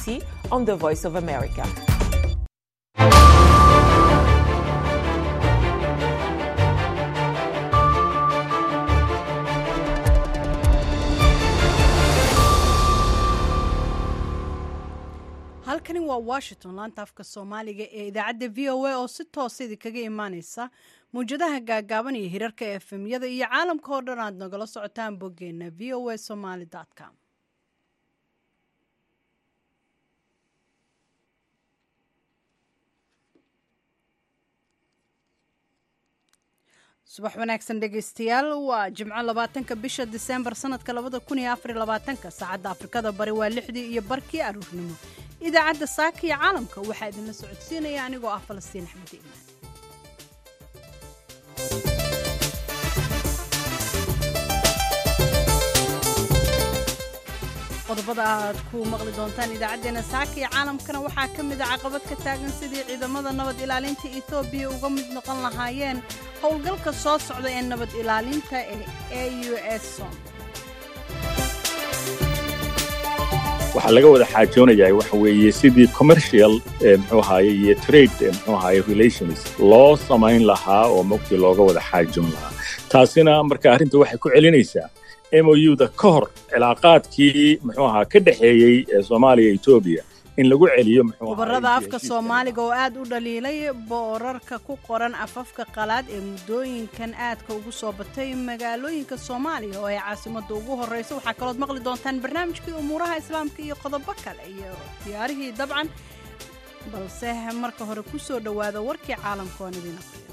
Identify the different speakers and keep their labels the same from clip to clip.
Speaker 1: DC on the Voice of America.
Speaker 2: halkani waa washington laanta afka soomaaliga ee idaacadda v o a oo si toosa idinkaga imaaneysa mawjadaha gaagaaban iyo hirarka efemyada iyo caalamka oo dhan aad nagala socotaan boggeena v o a somaly com subax wanaagsan dhegaystayaal waa jimco labaatanka bisha diseembar sanadka labada kun iyo afar labaatanka saacadda afrikada bari waa lixdii iyo barkii aruurnimo idaacadda saaka iyo caalamka waxaa idinla socodsiinaya anigoo ah falastiin axmed iimaan qodobada aad ku maqli doontaan idaacaddeenna saaka iyo caalamkana waxaa ka mid a caqabad ka taagan sidii ciidamada nabad ilaalinta etoobiya uga mid noqon lahaayeen howlgalka soo socda ee nabad ilaalinta ee a u s som
Speaker 3: waxaa laga wada xaajoonayaa waxa weeye sidii commercial mxuu ahaye iyo trade mxuu ahaye relations loo samayn lahaa oo mogtii looga wada xaajoon lahaa taasina marka arrinta waxay ku celinaysaa mouda ka hor cilaaqaadkii muxuu ahaa ka dhexeeyey ee soomaaliya etoobiya in lagu celiyo
Speaker 2: khubarada afka soomaaliga oo aad u dhaliilay boorarka ku qoran afafka qalaad ee muddooyinkan aadka ugu soo batay magaalooyinka soomaaliya oo ay caasimadda ugu horreysa waxaa kalood maqli doontaan barnaamijkii umuuraha islaamka iyo qodobo kale iyo diyaarihii dabcan balse marka hore ku soo dhowaada warkii caalamka oon idiin aqriyo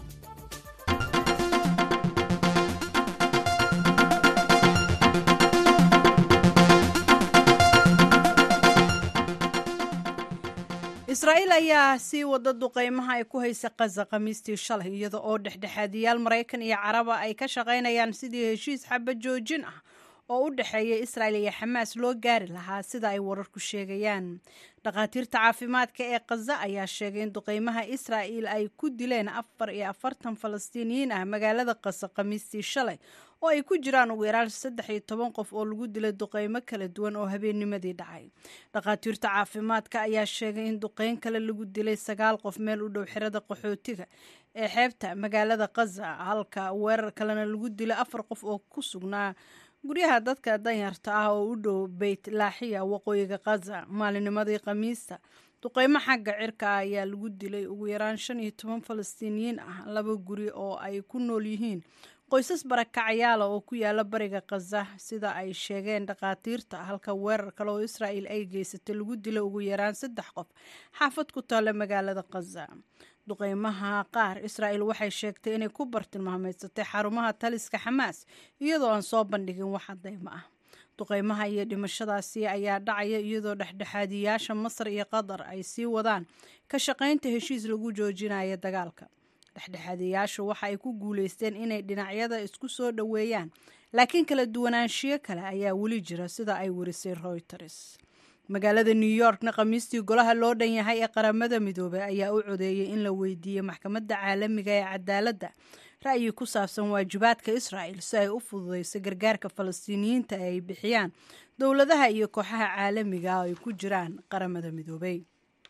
Speaker 2: israa'iil ayaa sii wada duqeymaha ay ku haysa qaza khamiistii shalay iyada oo dhexdhexaadiyaal maraykan iyo caraba ay ka shaqaynayaan sidii heshiis xaba joojin ah oo u dhexeeya israa'il iyo xamaas loo gaari lahaa sida ay wararku sheegayaan dhakhaatiirta caafimaadka ee khaza ayaa sheegay in duqeymaha israa'il ay ku dileen afar iyo afartan falastiiniyiin ah magaalada khaza khamiistii shalay oo ay ku jiraan ugu yaraan saddex iyo toban qof oo lagu dilay duqeymo kala duwan oo habeennimadii dhacay dhakhaatiirta caafimaadka ayaa sheegay in duqeyn kale lagu dilay sagaal qof meel u dhow xirada qaxootiga ee xeebta magaalada khaza halka weerar kalena lagu dilay afar qof oo ku sugnaa guryaha dadka danyarta ah oo u dhow beyt laaxiya waqooyiga khaza maalinimadii khamiista duqeymo xagga cirka ah ayaa lagu dilay ugu yaraan shan iyo toban falastiiniyiin ah laba guri oo ay ku nool yihiin qoysas barakacayaala oo ku yaala bariga khaza sida ay sheegeen dhakhaatiirta halka weerar kale oo israa'il ay geysatay lagu dilay ugu yaraan saddex qof xaafad ku taalla magaalada khaza duqeymaha qaar israa'il waxay sheegtay inay ku bartilmaameysatay xarumaha taliska xamaas iyadoo aan soo bandhigin wax cadeymo ah duqeymaha iyo dhimashadaasi ayaa dhacaya iyadoo dhexdhexaadiyaasha masar iyo qatar ay sii wadaan ka shaqaynta heshiis lagu joojinayo dagaalka dhexdhexaadiyaashu waxa ay ku guuleysteen inay dhinacyada isku soo dhoweeyaan laakiin kala duwanaanshiyo kale ayaa weli jira sida ay warisay reuters magaalada new yorkna khamiistii golaha loo dhan yahay ee qaramada midoobey ayaa u codeeyey in la weydiiyey maxkamadda caalamiga ee cadaaladda ra'yi ku saabsan waajibaadka israa'il si ay u fududeyso gargaarka falastiiniyiinta ee ay bixiyaan dowladaha iyo kooxaha caalamiga oo ay ku jiraan qaramada midoobey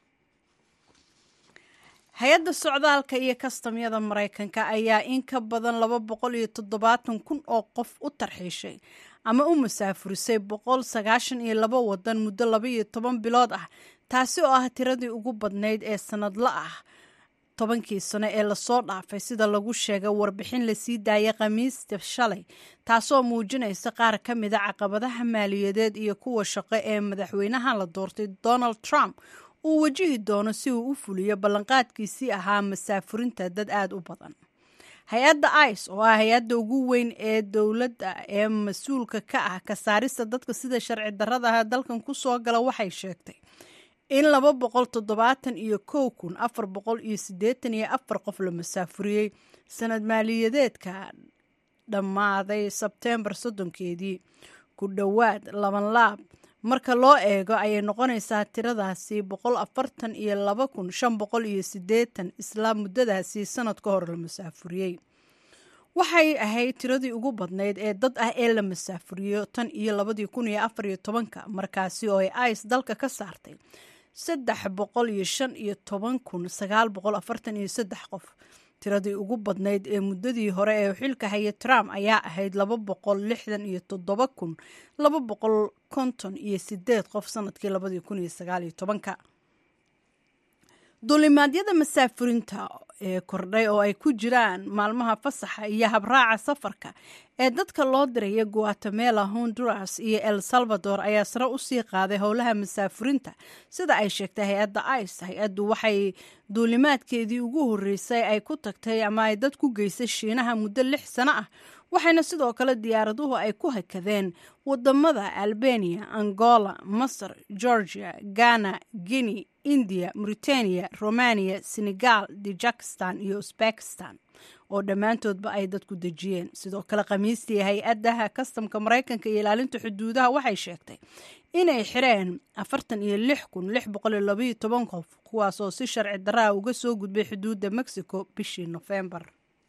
Speaker 2: hay-adda socdaalka iyo kastamyada maraykanka ayaa in ka badan laba boqol iyo toddobaatan kun oo qof u tarxiishay ama u masaafurisay boqol sagaashan iyo laba wadan muddo laba iyo toban bilood ah taasi oo ah tiradii ugu badnayd ee sanadla ah tobankii sano ee lasoo dhaafay sida lagu sheegay warbixin lasii daayay khamiista shalay taasoo muujinaysa qaar ka mida caqabadaha maaliyadeed iyo kuwa shaqo ee madaxweynaha la doortay donald trump uu wajihi doono si uu u fuliyo ballanqaadkiisii ahaa masaafurinta dad aada u badan hay-adda ice oo ah hay-adda ugu weyn ee dowladda ee mas-uulka ka ah ka saarista dadka sida sharci darradaha dalkan ku soo gala waxay sheegtay in laba boqol toddobaatan iyo kow kun afar boqol iyo siddeetan iyo afar qof la masaafuriyey sanad maaliyadeedka dhammaaday sebteembar soddonkeedii ku dhowaad laban laab marka loo eego ayay noqonaysaa tiradaasi boqol afartan iyo laba kun shan boqol iyo siddeetan isla muddadaasi sanad ka hor la masaafuriyey waxay ahayd tiradii ugu badnayd ee dad ah ee la masaafuriyo tan iyo labadii kun iyo afar iyo tobanka markaasi oo ay ice dalka ka saartay saddex boqol iyo shan iyo toban kun sagaal boqol afartan iyo saddex qof tiradii ugu badnayd ee muddadii hore ee xilka haya trump ayaa ahayd laba boqol lixdan iyo toddoba kun laba boqol konton iyo sideed qof sanadkii labadii kun iyo sagaal iyo tobanka duulimaadyada masaafurinta ee kordhay oo ay ku jiraan maalmaha fasaxa iyo habraaca safarka ee dadka loo diraya guatemala honduras iyo el salvador ayaa sare usii qaaday howlaha masaafurinta sida ay sheegtay hay-adda ice hay-addu waxay duulimaadkeedii ugu horeysay ay ku tagtay ama ay dad ku geysay shiinaha muddo lix sano ah waxayna sidoo kale diyaaraduhu ay ku hakadeen wadamada albania angola masar georgia ghana guinea india mauritania romania senegal dijakistan iyo usbekistan oo dhammaantoodba ay dadku dejiyeen sidoo kale khamiistii hay-adaha kastamka maraykanka iyo ilaalinta xuduudaha waxay sheegtay inay xireen afartan iyo lix kun lix boqol iyo labaiyo toban qof kuwaasoo si sharci daraa uga soo gudbay xuduudda mexico bishii nofembar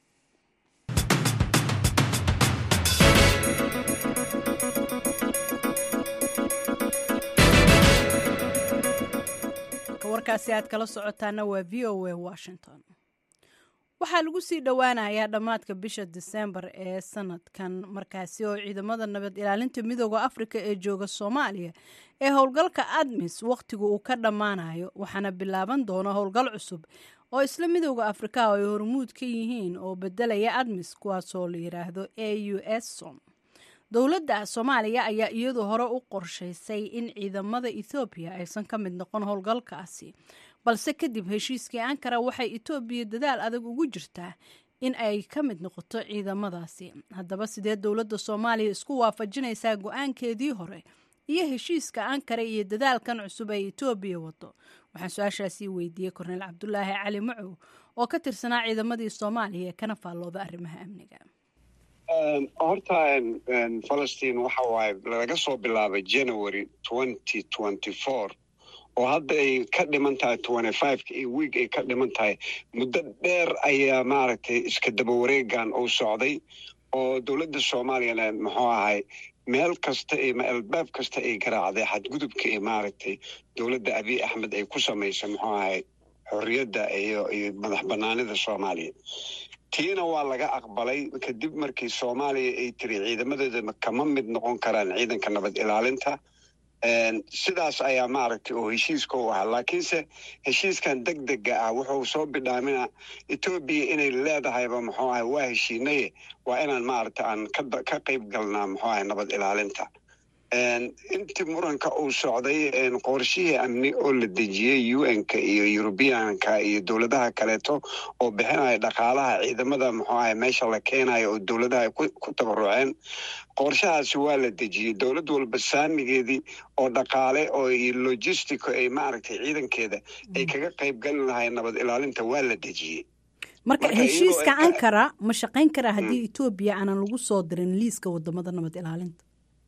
Speaker 2: warkaasi aad kala socotaana waa v o a washington waxaa lagu sii dhowaanayaa dhammaadka bisha disembar ee sanadkan markaasi oo ciidamada nabad ilaalinta midooda afrika ee jooga soomaaliya ee howlgalka admis wakhtigu uu ka dhammaanayo waxaana bilaaban doona howlgal cusub oo isla midooda afrika oo ay hormuud ka yihiin oo bedelaya admis kuwaasoo la yidhaahdo a u s som dowladda soomaaliya ayaa iyadu hore u qorshaysay in ciidamada ethoobiya aysan ka mid noqon howlgalkaasi balse kadib heshiiskii ankara waxay etoobiya dadaal adag ugu jirtaa in ay ka mid noqoto ciidamadaasi haddaba sidee dowladda soomaaliya isku waafajinaysaa go-aankeedii hore iyo heshiiska ankara iyo dadaalkan cusub ay etoobiya wado waxaan su-aashaasii weydiiyey korneyl cabdulaahi cali macow oo ka tirsanaa ciidamadii soomaaliya ee kana faallooda arrimaha amniga
Speaker 4: horta falastiin waxa waaye laga soo bilaabay january twenty twenty four oo hadda ay ka dhiman tahay twenty fiveka iyo wiig ay ka dhiman tahay muddo dheer ayaa maaragtay iska daba wareegan uu socday oo dowladda soomaaliyana muxuu ahay meel kasta iyo albaab kasta ay garaacday xadgudubka iyo maaragtay dowladda abiy axmed ay ku samaysay muxuu ahay xorriyadda iyo iyo madax banaanida soomaaliya tiina waa laga aqbalay kadib markii soomaaliya ay tiri ciidamadeeda kama mid noqon karaan ciidanka nabad ilaalinta sidaas ayaa maaragtay oo heshiiska u ahaa laakiinse heshiiskan deg dega ah wuxuu soo bidhaamina etoobiya inay leedahayba muxuu ahay waa heshiinaye waa inaan maaragta aan ka qayb galnaa muxuu ahay nabad ilaalinta intii muranka uu socday qorshihii amni oo la dejiyey u n-ka iyo yurubiyanka iyo dowladaha kaleeto oo bixinaya dhaqaalaha ciidamada muxuu ahay meesha la keenayo oo dowladaha ay ku tabaruceen qorshahaasi waa la dejiyey dowlad walba saamigeedii oo dhaqaale oo iyo logistico ay maaragtay ciidankeeda ay kaga qayb gali lahay nabad ilaalinta waa la dejiyey
Speaker 2: marka heshiiska ankara ma shaqayn karaa haddii etoobiya aanan lagu soo dirin liiska wadamada nabad ilaalinta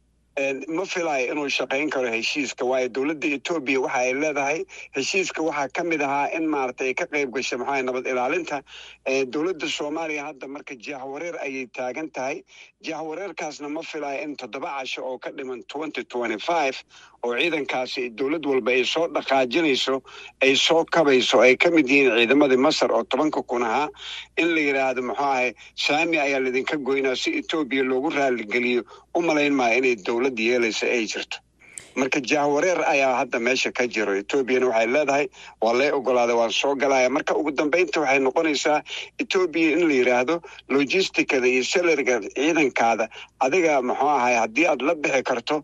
Speaker 4: ma filayo inuu shaqayn karo heshiiska waayo dowladda etoobiya waxa ay leedahay heshiiska waxaa ka mid ahaa in maaragtay ay ka qayb gashay maxaa nabad ilaalinta dowladda soomaaliya hadda marka jahwareer ayay taagan tahay jahwareerkaasna ma filayo in toddoba casho oo ka dhiman twenty twenty five oo ciidankaasi dowlad walba ay soo dhaqaajinayso ay soo kabayso ay ka mid yihiin ciidamadii masar oo tobanka kun ahaa in la yidhaahdo muxuu ahay saami ayaa laydinka goynaa si etoobiya loogu raaligeliyo u malayn maayo inay dowlad yeelaysa ay jirto marka jahwareer ayaa hadda meesha ka jiro etoobiyana waxay leedahay waa lay ogolaaday waan soo galaya marka ugu dambeynta waxay noqonaysaa etoobiya in la yidhaahdo logisticada iyo salariga ciidankaada adiga muxuu ahay haddii aad la bixi karto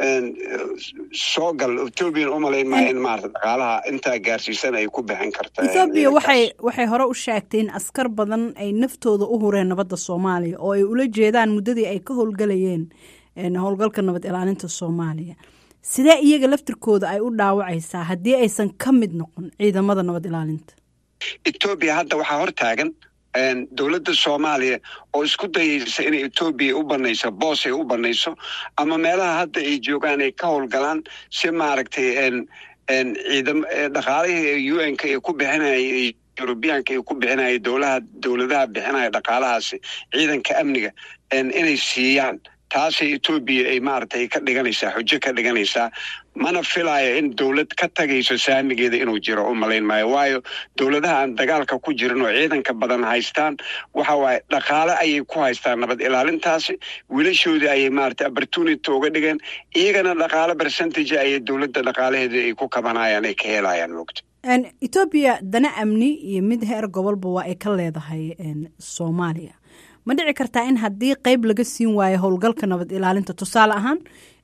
Speaker 4: soo gal etoobiyan u malayn maayo in maarata dhaqaalaha intaa gaarsiisan ay ku bixin karta
Speaker 2: ethoobiya waxay waxay hore u sheegtay in askar badan ay naftooda u hureen nabadda soomaaliya oo ay ula jeedaan muddadii ay ka howlgalayeen howlgalka nabad ilaalinta soomaaliya sidee iyaga laftirkooda ay u dhaawacaysaa haddii aysan ka mid noqon ciidamada nabad ilaalinta
Speaker 4: etoobiya hadda waxaa hor taagan dowladda soomaaliya oo isku dayaysa inay etoobiya u banayso boos ay u banayso ama meelaha hadda ay joogaan ay ka howlgalaan si maaragtay ciidam dhaqaalihii u n-ka ay ku bixinayay yurubiyaanka ay ku bixinaya dowlaha dowladaha bixinaya dhaqaalahaasi ciidanka amniga inay siiyaan taasay etoobiya ay maaragtay ka dhiganaysaa xujo ka dhiganaysaa mana filaayo in dowlad ka tagayso saamigeeda inuu jiro u malayn maayo waayo dowladaha aan dagaalka ku jirin oo ciidanka badan haystaan waxa waaye dhaqaale ayay ku haystaan nabad ilaalintaasi wiilashoodii ayay maaragtay opportunity uga dhigeen iyagana dhaqaale percentage ayay dowladda dhaqaalaheeda ay ku kabanayaan ay ka helayaan moogta
Speaker 2: etoobiya dana amni iyo mid heer gobolba waa ay ka leedahay soomaaliya ma dhici kartaa in haddii qeyb laga siin waayo howlgalka nabad ilaalinta tusaale ahaan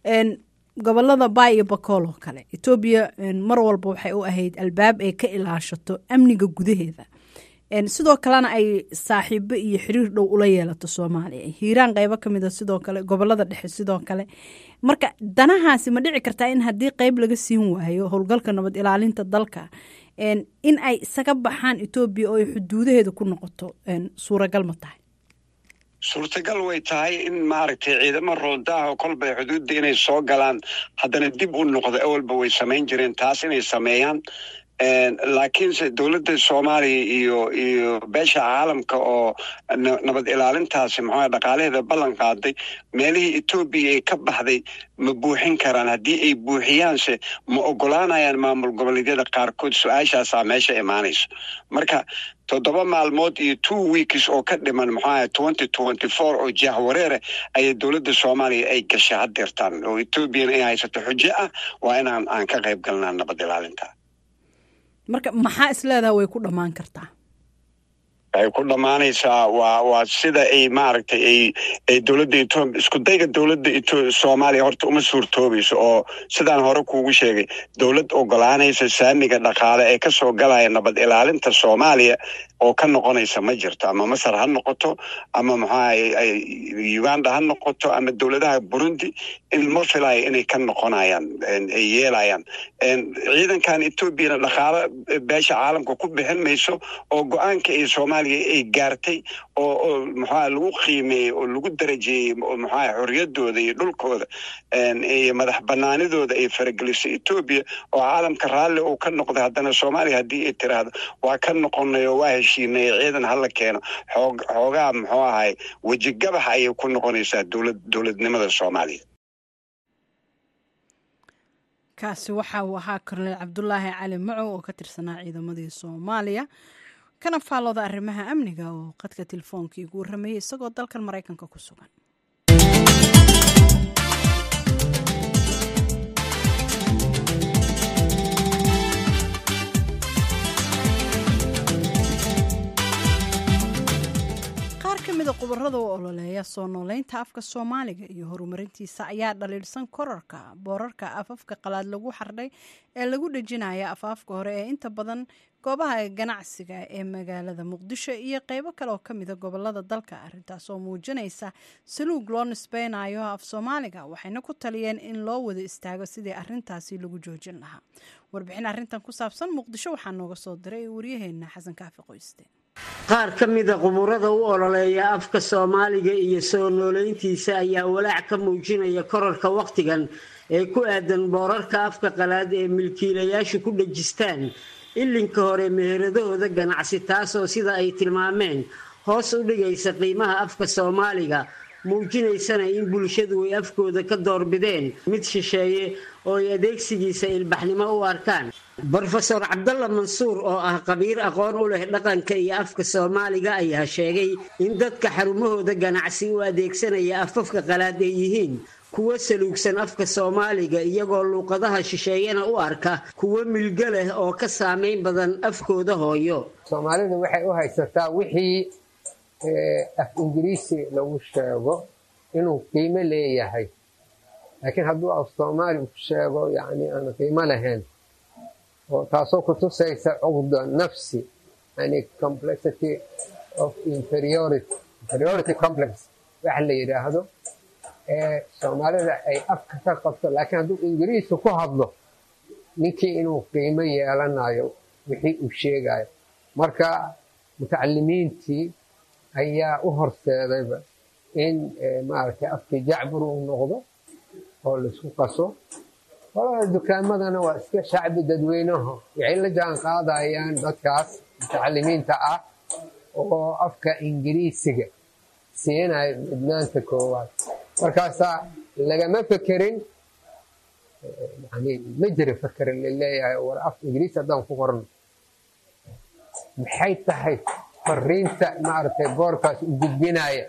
Speaker 2: gobolada baay iyo bakool oo kale etoobiya mar walba waxay u ahayd albaab ay ka ilaashato amniga gudaheeda sidoo kalena ay saaxiibo iyo xiriir dhow ula yeelato soomaaliya hiiraan qeybo ka mid a sidoo kale gobolada dhexe sidoo kale marka danahaasi ma dhici kartaa in haddii qeyb laga siin waayo howlgalka nabad ilaalinta dalka in ay isaga baxaan etoobiya oo ay xuduudaheeda ku noqoto suuragal ma tahay
Speaker 4: suurtagal way tahay in maaragtay ciidamo roodaaho kolbay xuduudda inay soo galaan haddana dib u noqdo ewalba way samayn jireen taas inay sameeyaan laakiinse dowladda soomaaliya iyo iyo beesha caalamka oo nabad ilaalintaasi maxaa dhaqaalaheeda ballan qaaday meelihii etoobiya ay ka baxday ma buuxin karaan haddii ay buuxiyaanse ma ogolaanayaan maamul goboleedyada qaarkood su-aashaasaa meesha imaanayso marka toddoba maalmood iyo two weeks oo ka dhiman maxaa twenty twenty four oo jahwareere ayay dowladda soomaaliya ay gashay haddeertaan oo etoobiyana ay haysato xujo ah waa inaan aan ka qayb galnaa nabad ilaalinta
Speaker 2: marka maxaa is leedaha way ku dhammaan kartaa
Speaker 4: waxay ku dhammaanaysaa waa waa sida ay maaragtay ay ay dowladda etoobiya isku dayga dowladda eto soomaaliya horta uma suurtoobayso oo sidaan hore kuugu sheegay dowlad ogolaanaysa saamiga dhaqaale ee kasoo galaya nabad ilaalinta soomaaliya oo ka noqonaysa ma jirto ama masar ha noqoto ama maxaa uganda ha noqoto ama dowladaha burundi in ma filayo inay ka noqonayaan ay yeelayaan ciidankan etoobiyana dhaqaale beesha caalamka ku bixin mayso oo go-aanka ay soomaaliya ay gaartay oo oo maxaa lagu qiimeeyey oo lagu darajeeyey oo maxaa xorriyaddooda iyo dhulkooda iyo madax banaanidooda ay faragelisay etoobiya oo caalamka raalli uu ka noqday haddana soomaaliya haddii ay tiraahdo waa ka noqonay oo waa heshiinay ciidan hala keeno xoog xoogaa muxuu ahay wejigabax ayay ku noqonaysaa dowlad dowladnimada soomaaliya
Speaker 2: kaasi waxa uu ahaa korneel cabdulaahi cali macow oo ka tirsanaa ciidamadii soomaaliya kana faallooda arrimaha amniga oo qadka telefoonkai ugu warrameeyey isagoo dalkan maraykanka ku sugan qaar ka mida khubarada u ololeeya soo nooleynta afka soomaaliga iyo horumarintiisa ayaa dhaliilsan korarka boorarka afafka qalaad lagu xardhay ee lagu dhejinaya afaafka hore ee inta badan goobaha ganacsiga ee magaalada muqdisho iyo qeybo kale oo kamida gobolada dalka arintaas oo muujinaysa saluug loo nisbeynayo af soomaaliga waxayna ku taliyeen in loo wada istaago sidii arintaasi lagu joojin lahaa warbixin arintan ku saabsan muqdisho waxaa nooga soo diray waryaheena xasan kaafi qoyste
Speaker 5: qaar ka mida quburada u ololeeya afka soomaaliga iyo soo nooleyntiisa ayaa walaac ka muujinaya korarka wakhtigan ee ku aadan boorarka afka qalaad ee milkiilayaashu ku dhejistaan ilinka hore meheradahooda ganacsi taasoo sida ay tilmaameen hoos u dhigaysa qiimaha afka soomaaliga muujinaysana in bulshadu ay afkooda ka doorbideen mid shisheeye oo ay adeegsigiisa ilbaxnimo u arkaan brofeor cabdalla mansuur oo ah qabiir aqoon u leh dhaqanka iyo afka soomaaliga ayaa sheegay in dadka xarumahooda ganacsi u adeegsanaya afafka qalaad ay yihiin kuwo saluugsan afka soomaaliga iyagoo luuqadaha shisheeyana u arka kuwo milgo leh oo ka saameyn badan afkooda hooyo
Speaker 6: soomaalidu waxay u haysataa wixii af ingiriisi lagu sheego inuu qiimo leeyahay laakiin hadduu af soomaali ku sheego yani aan qiimo lahayn oo taasoo kutusaysa cuqda nafsi yani complexity of inferiority inferiority complex waxa la yidhaahdo ee soomaalida ay afka ka qabto laakiin hadduu ingiriisi ku hadlo ninkii inuu qiimo yeelanayo wixii uu sheegayo marka mutacalimiintii ayaa u horseedayba in maaragtay afkii jacbur uu noqdo oo laisku qaso qolada dukaamadana waa iska shacbi dadweynaho waxay la jaan qaadayaan dadkaas mutacalimiinta ah oo afka ingiriisiga siinayo midnaanta koowaad markaasaa lagama fekerin yani ma jira fekerin laleeyahay war af ingiriis haddaan ku qorno maxay tahay fariinta maaragtay boorkaas u gudbinaya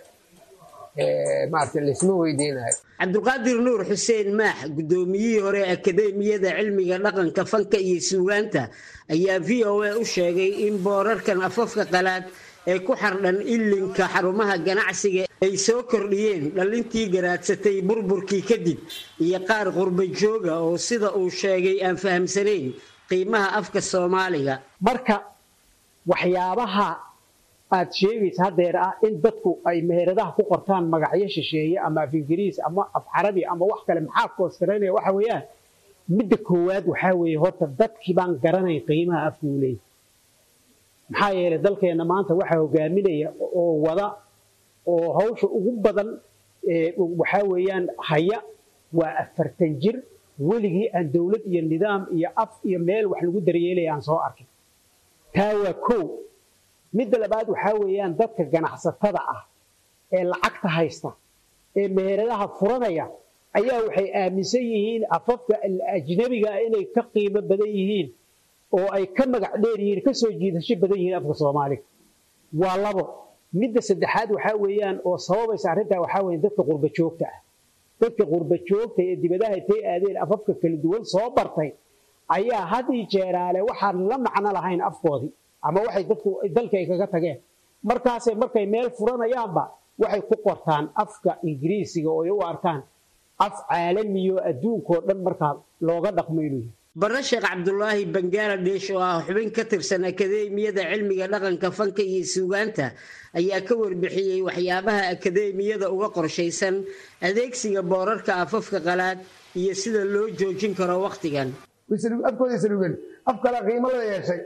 Speaker 6: maaragtay laysma weydiinayo
Speaker 5: cabdulqaadir nuur xuseen maax guddoomiyihii hore akademiyada cilmiga dhaqanka fanka iyo suugaanta ayaa v o a u sheegay in boorarkan afafka qalaad ee ku xardhan ilinka xarumaha ganacsiga ay soo kordhiyeen dhallintii garaadsatay burburkii kadib iyo qaar qurba jooga oo sida uu sheegay aan fahamsanayn qiimaha afka soomaaliga
Speaker 7: marka waxyaabaha aad sheegaysa haddeer ah in dadku ay meheradaha ku qortaan magacyo shisheeye ama af ingiriis ama af carabi ama wax kale maxaa koostaraynaya waxa weeyaan midda koowaad waxaa weeye horta dadkii baan garanayn qiimaha afku u leeyahy maxaa yeelay dalkeenna maanta waxaa hogaaminaya oo wada oo hawsha ugu badan waxaa weeyaan haya waa afartan jir weligii aan dowlad iyo nidaam iyo af iyo meel wax lagu daryeelaya aan soo arkin taa waa kow midda labaad waxaa weeyaan dadka ganacsatada ah ee lacagta haysta ee meheradaha furanaya ayaa waxay aaminsan yihiin afafka ajnabiga ah inay ka qiimo badan yihiin oo ay ka magac dheer yihiin ka soo jiidasho badan yihiin afka soomaaliga waa labo midda saddexaad waxaa weeyaan oo sababaysa arrintaa waxaa weeye dadka qurba joogta ah dadka qurba joogta ee dibadaha intay aadeen afafka kala duwan soo bartay ayaa had ii jeeraale waxaan la macno lahayn afkoodii ama waxay dadku dalka ay kaga tageen markaasay markay meel furanayaanba waxay ku qortaan afka ingiriisiga oo ay u arkaan af caalamiyo adduunkoo dhan markaa looga dhaqmo inuu yahay
Speaker 5: barre sheekh cabdulaahi bangaladesh oo ah xubin ka tirsan akademiyada cilmiga dhaqanka fanka iyo suugaanta ayaa ka warbixiyey waxyaabaha akademiyada uga qorshaysan adeegsiga boorarka afafka qalaad iyo sida loo joojin karo wakhtigan
Speaker 8: afkooday salugen af kale qiimo la yeeshay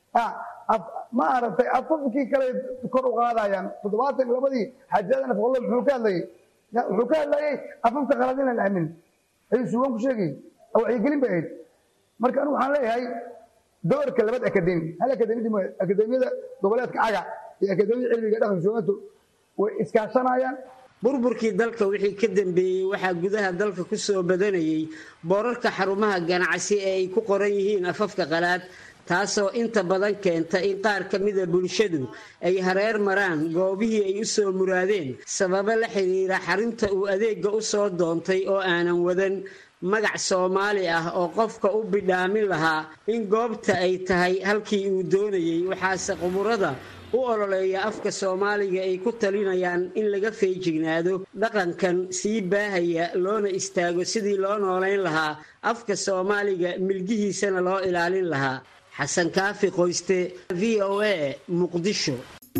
Speaker 8: ma aragtay afafkii kale kor u qaadayaan toddobaatan labadii xajadan afqollo muxuu ka hadlayay wuxuu ka hadlayay afafka qalaad inaan aamin ayuu suugan ku sheegayay wacyigelin bay ahayd marka anigu waxaan leeyahay doorka labad akademi hal akademiyada mooye akademiyada goboleedka caga iyo akademiyada cilmiga dhaqanka suugaantu way iskaashanayaan
Speaker 5: burburkii dalka wixii ka dambeeyey waxaa gudaha dalka ku soo badanayay boorarka xarumaha ganacsi ee ay ku qoran yihiin afafka qalaad taasoo inta badan keenta in qaar ka mida bulshadu ay hareer maraan goobihii ay u soo muraadeen sababo la xiriira xarinta uu adeegga u soo doontay oo aanan wadan magac soomaali ah oo qofka u bidhaamin lahaa in goobta ay tahay halkii uu doonayey waxaase quburada u ololeeya afka soomaaliga ay ku talinayaan in laga feejignaado dhaqankan sii baahaya loona istaago sidii loo noolayn lahaa afka soomaaliga milgihiisana loo ilaalin lahaa xasan kaafi qoyste v o a muqdisho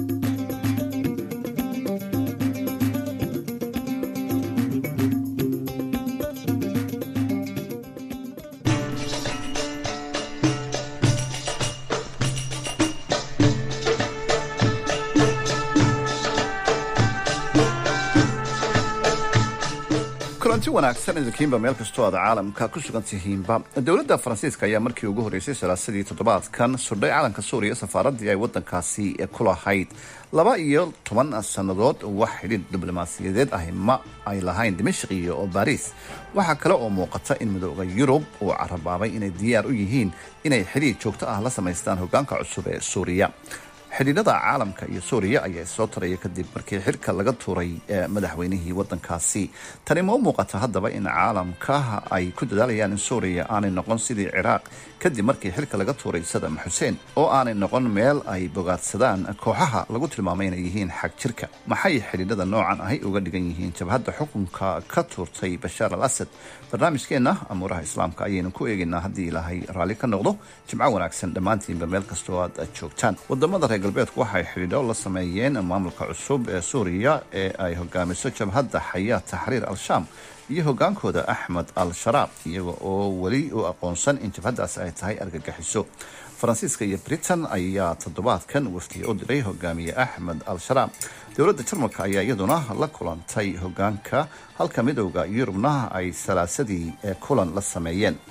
Speaker 9: kulanti wanaagsan idinkiinba meel kastoo aad caalamka ku sugan tihiinba dowladda faransiiska ayaa markii ugu horreysay salaasadii toddobaadkan sudhay calanka suuriya safaaraddii ay waddankaasi ku lahayd laba iyo toban sannadood wax xidhiir diblomaasiyadeed ahi ma ay lahayn dimashq iyo baariis waxaa kale oo muuqata in midooda yurub uu carabaabay inay diyaar u yihiin inay xidhiir joogto ah la samaystaan hoggaanka cusub ee suuriya xidhiidhada caalamka iyo suuriya ayaa soo taraya kadib markii xilka laga tuuray madaxweynihii wadankaasi tani ma u muuqata haddaba in caalamka ay ku dadaalayaan in suuriya aanay noqon sidii ciraaq kadib markii xilka laga tuuray sadam xuseen oo aanay noqon meel ay bogaadsadaan kooxaha lagu tilmaamay inay yihiin xag jirka maxay xidhiidhada noocan ahi uga dhigan yihiin jabhadda xukunka ka tuurtay bashaar al asad barnaamijkeenna amuuraha islaamka ayaynu ku eegaynaa haddii ilaahay raalli ka noqdo jimco wanaagsan dhammaantiinba meel kastoo aad joogtaan wadamada reer galbeedku waxay xidhiidho la sameeyeen maamulka cusub ee suuriya ee ay hogaamiso jabhadda xayaa taxriir al-shaam iyo hogaankooda axmed al-sharaab iyaga oo weli u aqoonsan in jabhaddaasi ay tahay argagixiso faransiiska iyo britain ayaa toddobaadkan wafdiya u diray hogaamiye axmed al-sharaab dowladda jarmalka ayaa iyaduna la kulantay hogaanka halka midowda yurubna ay salaasadii kulan la sameeyeen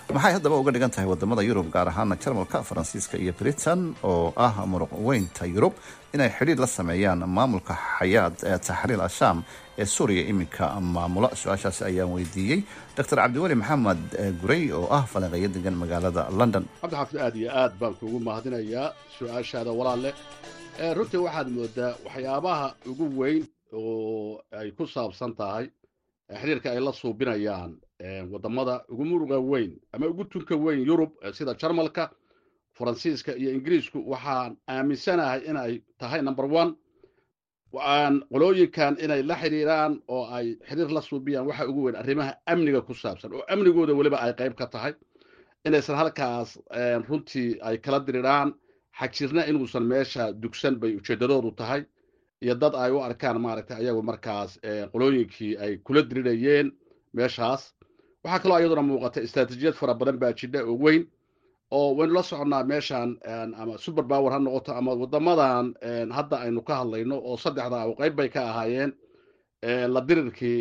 Speaker 9: maxay haddaba uga dhigan tahay wadamada yurub gaar ahaana jarmalka faransiiska iyo britain oo ah muruq weynta yurub inay xidhiir la sameeyaan maamulka xayaad ee taxriir ashaam ee suuriya iminka maamula su-aashaasi ayaan weydiiyey dr cabdiweli maxamed gurey oo ah falanqeeyo degan magaalada london
Speaker 10: cabdixaafid aad iyo aad baan kuugu mahadinayaa su-aashaada walaalle runtii waxaad moodaa waxyaabaha ugu weyn oo ay ku saabsan tahay xiriirka ay la suubinayaan wadamada ugu muruga weyn ama ugu tunka weyn yurub sida jarmalka faransiiska iyo ingiriisku waxaan aaminsanahay inay tahay number one aan qolooyinkan inay la xidhiiraan oo ay xiriir la suubiyaan waxa ugu weyn arrimaha amniga ku saabsan oo amnigooda weliba ay qayb ka tahay inaysan halkaas runtii ay kala diriraan xagjirna inuusan meesha dugsan bay ujeeddadoodu tahay iyo dad ay u arkaan maaragtay ayagu markaas qolooyinkii ay kula dirirayeen meeshaas waxaa kaloo iyaduna muuqata istraatijiyad fara badan baa jidha oo weyn oo waynu la soconnaa meeshan ama super power ha noqoto ama waddamadan hadda aynu ka hadlayno oo saddexda oo qayb bay ka ahaayeen la dirirkii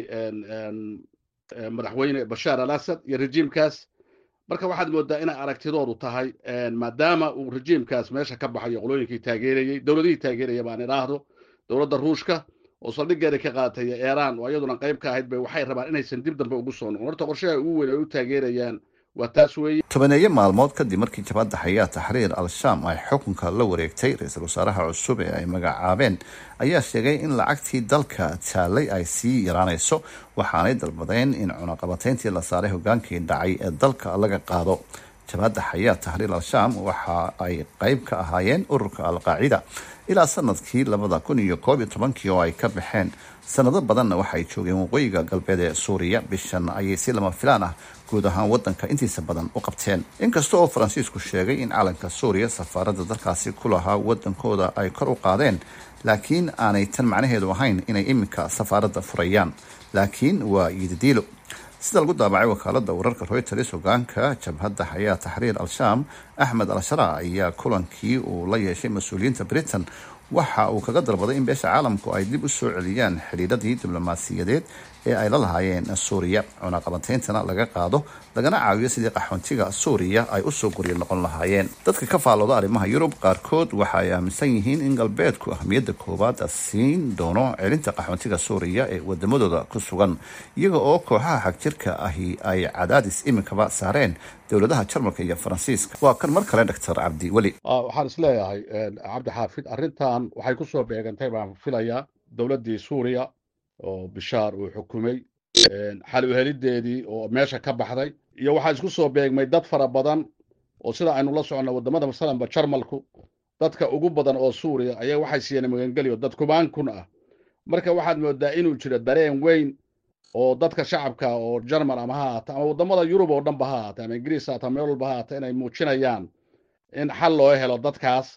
Speaker 10: madaxweyne bashaar al asad iyo rejiimkaas marka waxaad moodaa inay aragtidoodu tahay maadaama uu rejiimkaas meesha ka baxayo qolooyinkii taageerayey dowladihii taageeraya baan idhaahdo dowladda ruushka oo saldhiggeeda ka qaadatay eeraan oo iyaduna qayb ka ahayd bay waxay rabaan inaysan dib dambe ugu soo noqon horta qorshaha ugu weyn ay u taageerayaan waa taas weeye
Speaker 9: tobaneeyo maalmood kadib markii jabhadda xayaa taxriir al-shaam ay xukunka la wareegtay ra-iisul wasaaraha cusub ee ay magacaabeen ayaa sheegay in lacagtii dalka taalay ay sii yaraanayso waxaanay dalbadeen in cunaqabatayntii la saaray hogaankii dhacay ee dalka laga qaado jabhadda xayaa taxriir al-shaam waxa ay qayb ka ahaayeen ururka al-qaacida ilaa sanadkii labada kun iyo koob iyo tobankii oo ay ka baxeen sanado badanna waxa ay joogeen waqooyiga galbeed ee suuriya bishan ayay si lama filaan ah guud ahaan wadanka intiisa badan u qabteen inkasta oo faransiisku sheegay in calanka suuriya safaaradda dalkaasi ku lahaa wadankooda ay kor u qaadeen laakiin aanay tan macnaheedu ahayn inay iminka safaaradda furayaan laakiin waa yididiilo sida lagu daabacay wakaalada wararka reuters hogaanka jabhadda xayaa taxriir al-shaam axmed al-shara ayaa kulankii uu la yeeshay mas-uuliyiinta britain waxa uu kaga dalbaday in beesha caalamku ay dib u soo celiyaan xidhiiradii diblomaasiyadeed ee ay la lahaayeen suuriya cunaqabantayntana laga qaado lagana caawiyo sidii qaxoontiga suuriya ay usoo guryo noqon lahaayeen dadka ka faallooda arrimaha yurub qaarkood waxa ay aaminsan yihiin in galbeedku ahmiyadda koowaad siin doono celinta qaxoontiga suuriya ee wadamadooda ku sugan iyaga oo kooxaha xagjirka ahi ay cadaadis iminkaba saareen dowladaha jarmalka iyo faransiiska waa kan mar kale doctor cabdi weli
Speaker 10: waxaan isleeyahay cabdi xaafid arrintan waxay ku soo beegantay baan filayaa dowladdii suuriya oo bishaar uu xukumay xal uhelideedii oo meesha ka baxday iyo waxaa isku soo beegmay dad fara badan oo sida aynu la soconno waddamada masalanba jarmalku dadka ugu badan oo suuriya ayaa waxay siiyeen magangeliyo dad kubaan kun ah marka waxaad moodaa inuu jiro dareen weyn oo dadka shacabka oo jarmal ama ha ahaata ama waddamada yurub oo dhanba ha ahaata ama ingiriis ha aata meel walba ha ahaata inay muujinayaan in xal loo helo dadkaas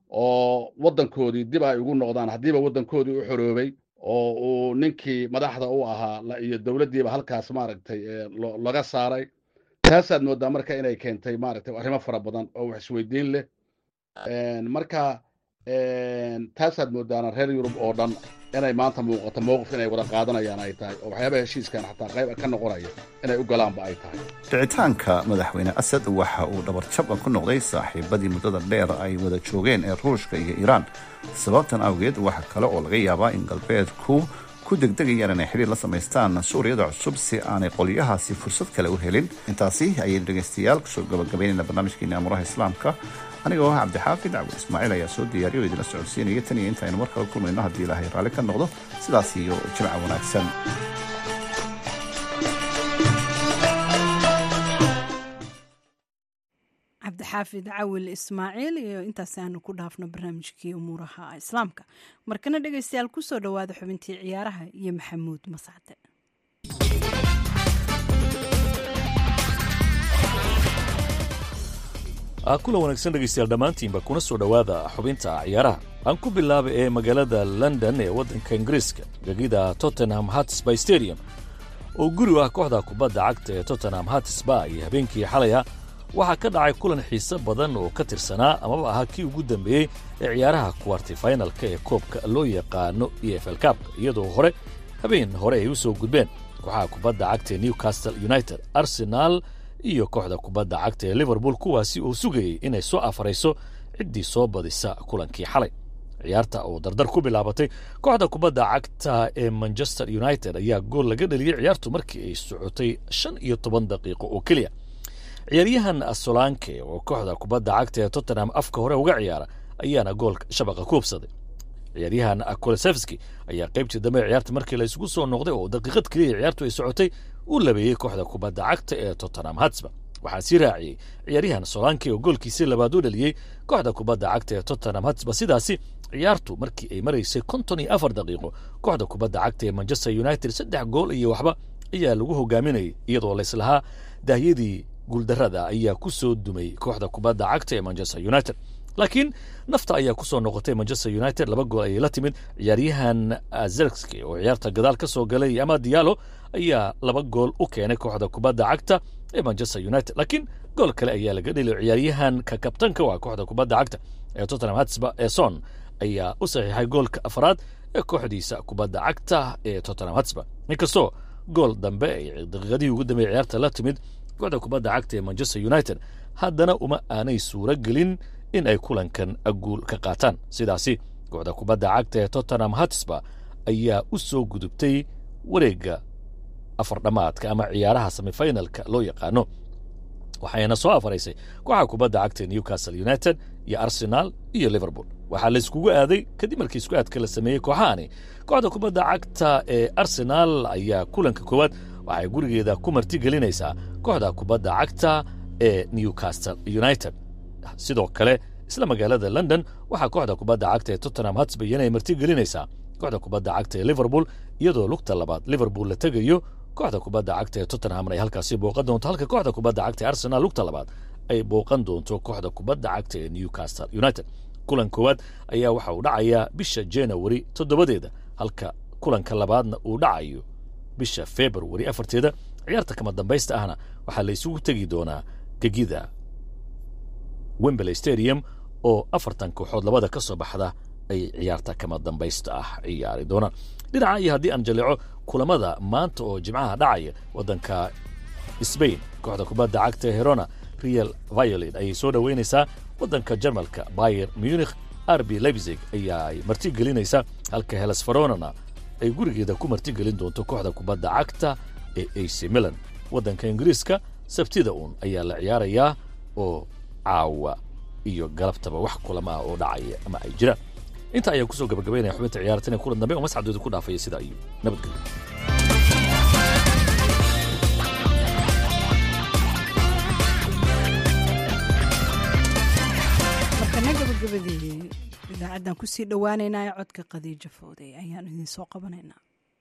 Speaker 10: oo waddankoodii dib ay ugu noqdaan haddiiba waddankoodii u xoroobay oo uu ninkii madaxda u ahaa iyo dowladdiiba halkaas maaragtay laga saaray taasaad moodaa marka inay keentay maaragtay arrimo fara badan oo wax isweydiin leh marka taasaad moodaana reer yurub oo dhan inay maanta muuqato mowqif inay wada qaadanayaan ay tahay oo waxyaabaha heshiiskan xataa qayb ka noqonaya inay u galaanba ay tahay
Speaker 9: dhicitaanka madaxweyne asad waxa uu dhabarjab ku noqday saaxiibadii muddada dheer ay wada joogeen ee ruushka iyo iiraan sababtan awgeed waxa kale oo laga yaabaa in galbeedku ku degdegayaan inay xidhiir la samaystaan suuriyada cusub si aanay qolyahaasi fursad kale u helin intaasi ayaynu dhegaystayaal kusoo gabagabaynayna barnaamijkeeni amuraha islaamka anigoo ah cabdixaafid cabdi ismaaciil ayaa soo diyaariyo o idinla socodsiinaya tan iyo intaaynu mar kale kulmayno haddii ilaahay raalli ka noqdo sidaas iyo jimca wanaagsan
Speaker 2: cabdixaafid cawil ismaaciil iyo intaas aanu ku dhaafno barnaamijkii umuuraha islaamka markana dhegaystayaal kusoo dhowaada xubintii ciyaaraha iyo maxamuud masacde
Speaker 11: kula wanaagsan dhegaystayaal dhammaantiinba kuna soo dhowaada xubinta ciyaaraha aan ku bilaaba ee magaalada london ee waddanka ingiriiska gegida tottenham hatsby stadium oo guri ah kooxda kubadda cagta ee tottenham hatsba iyo habeenkii xalaya waxaa ka dhacay kulan xiise badan oo ka tirsanaa amaba ahaa kii ugu dambeeyey ee ciyaaraha kuwarti finalka ee koobka loo yaqaano e f l kabka iyadoo hore habeen hore ay u soo gudbeen kooxaha kubadda cagta ee newcastle united arsenal iyo kooxda kubadda cagta ee liverpool kuwaasi oo sugayey inay soo afarayso ciddii soo badisa kulankii xalay ciyaarta oo dardar ku bilaabatay kooxda kubadda cagta ee manchester united ayaa gool laga dheliyey ciyaartu markii ay socotay shan iyo toban daqiiqo oo keliya ciyaaryahan solanke oo kooxda kubadda cagta ee tottenham afka hore uga ciyaara ayaana gool shabaqa ku hubsaday ciyaaryahan kolosevski ayaa qaybtii dambe ciyaarta markii la isugu soo noqday oo daqiiqad keliya ciyaartu ay socotay u labeeyey kooxda kubadda cagta ee tottenham hatsba waxaa sii raaciyey ciyaaryahan solanke oo goolkiisii labaad u dhaliyey kooxda kubadda cagta ee tottenham hatsba sidaasi ciyaartu markii ay maraysay konton iyo afar daqiiqo kooxda kubadda cagta ee manchester united saddex gool iyo waxba ayaa lagu hogaaminayay iyadoo layslahaa daahyadii guuldarrada ayaa ku soo dumay kooxda kubadda cagta ee manchester united laakiin nafta ayaa ku soo noqotay manchester united laba gool ayay la timid ciyaaryahan zerski oo ciyaarta gadaal ka soo galay ama diallo ayaa laba gool u keenay kooxda kubadda cagta ee manchester united laakiin gool kale ayaa laga dheli ciyaaryahan ka kabtanka waa kooxda kubadda cagta ee tottenham hatsba ee son ayaa u saxiixay goolka afraad ee kooxdiisa kubadda cagta ee tottenham hatsba inkastoo gool dambe ay daqiiqadihii ugu dambeeyey ciyaarta la timid kooxda kubadda cagta ee manchester united haddana uma aanay suuro gelin in ay kulankan guul ka qaataan sidaasi kooxda kubadda cagta ee tottenham hatsba ayaa u soo gudubtay wareegga afardhamaadka ama ciyaaraha semifinalka loo yaqaano waxayna soo afaraysay kooxa kubadda cagta ee newcastle united iyo arsenal iyo liverpool waxaa la iskugu aaday kadib markii isku aadka la sameeyey kooxahani kooxda kubadda cagta ee arsenal ayaa kulanka koowaad waxay gurigeeda ku martigelinaysaa kooxda kubadda cagta ee newcastle united sidoo kale isla magaalada london waxaa kooxda kubadda cagta ee tottenham hatsbay inay martigelinaysaa kooxda kubadda cagta ee liverpool iyadoo lugta labaad liverpool la tegayo kooxda kubadda cagta ee tottenhamna ay halkaasi booqan doonto halka kooxda kubadda cagta ee arsenal lugta labaad ay booqan doonto kooxda kubadda cagta ee newcastle united kulan koowaad ayaa waxa uu dhacayaa bisha january toddobadeeda halka kulanka labaadna uu dhacayo bisha february afarteeda ciyaarta kama dambaysta ahna waxaa la isugu tegi doonaa gegida wembley stadium oo afartan kooxood labada ka soo baxda ay ciyaarta kama dambaysta ah ciyaari doonaan dhinaca iyo haddii aan jaleeco kulamada maanta oo jimcaha dhacaya waddanka sbain kooxda kubadda cagta herona real violet ayay soo dhoweynaysaa waddanka jarmalka bayer munich arbi leipzig ayaa ay martigelinaysaa halka helas faronana ay gurigeeda ku martigelin doonto kooxda kubadda cagta ee ac milan waddanka ingiriiska sabtida uun ayaa la ciyaarayaa oo caawa iyo galabtaba wax kulama ah oo dhacaya ama ay jiraan intaa ayaa kusoo gabagabaynaya xubinta ciyaartan ee kulan dambe oo masxadooda ku dhaafaya sidaa iyo nabadgelyo
Speaker 2: markana gabagabadii idaacaddan kusii dhowaaneynaa ee codka khadiijo fowday ayaanu idiin soo qabanaynaa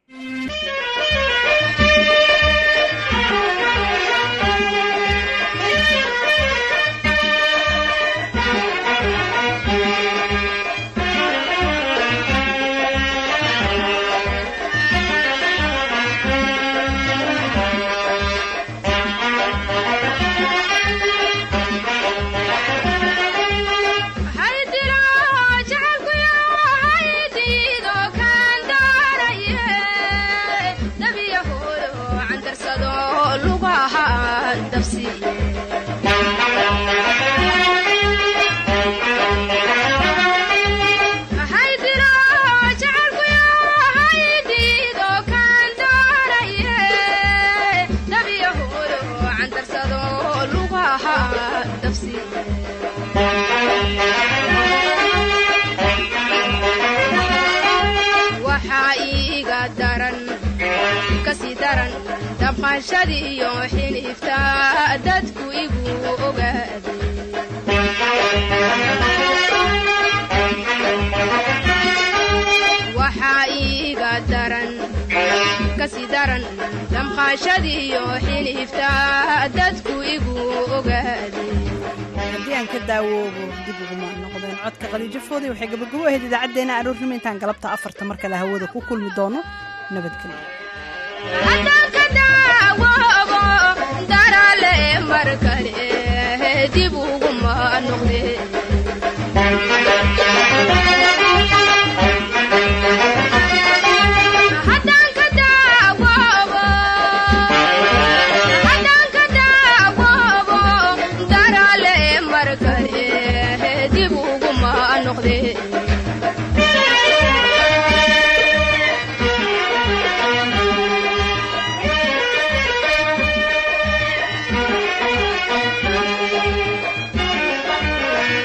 Speaker 12: damqashadiiyo xinifta dadku igu ogaaday waxaa iiga daran kasi daran damqashadiiyo xinifta dadku igu ogaaday
Speaker 2: haddii aan ka daawoobo dib uguma noqdeen codka khadiijo fooday waxay gabagabo ahayd idaacaddeenna aroornimo intaan galabta afarta mar kale hawada ku kulmi doono nabadgelyo
Speaker 12: haddaan ka daawoobo darale mar kale dib uguma noqdeen haddaan ka daawoobo haddaan ka daawo dib uguma noqde